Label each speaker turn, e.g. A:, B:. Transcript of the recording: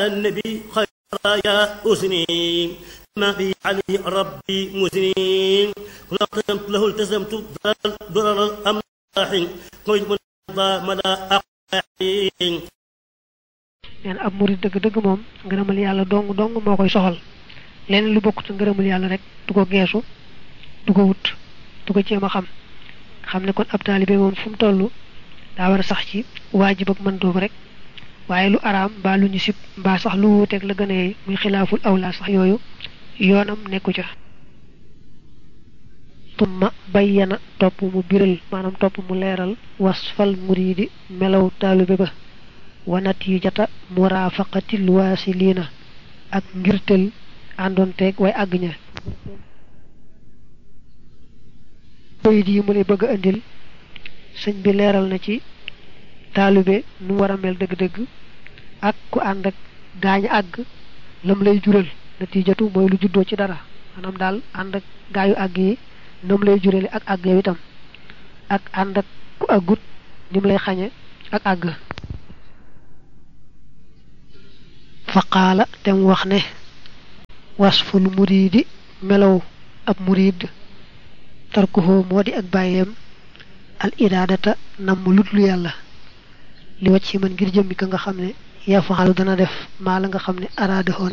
A: النبي خير يا أسني ما في علي ربي مسنين كل قدمت له التزمت ضرر الأملاح قيد من مدى أقاحين
B: neen ab murid dëgg-dëgg moom ngërëmal yàlla dong dong moo koy soxal leneen lu bokkut ngërëmal yàlla rek du ko geesu du ko wut du ko jéem a xam xam ne kon ab taalibe moom fu mu toll daa war a sax ci waajib ak mën doobu rek waaye lu araam mbaa lu ñu sib mbaa sax lu wuuteeg la gën a yey muy xilaaful awlaa sax yooyu yoonam nekku ca tumma bayyana topp mu biral maanaam topp mu leeral wasfal muridi melaw taalibe ba wanat yi jata murafaqatil waasiliina ak ngirtel àndoonteeg way àgg ña bayit yi mu lay bëgg a indil sëñ bi leeral na ci taalibe nu war a mel dëgg-dëgg ak ku ànd ak gaañ àgg lam lay jural natiijatu mooy lu juddoo ci dara maanaam daal ànd ak gaayu àgg yi nam lay jurale ak àgg yow itam ak ànd ak ku àggut ni mu lay xañe ak àgg faqaala te mu wax ne wasful muriidi melaw ab muriid tarkuhoo moo di ak bàyyeem al iraadata namm lutlu yàlla li wacc ci man ngir jëmmi ka nga xam ne yafaxalu dana def maa la nga xam ne araada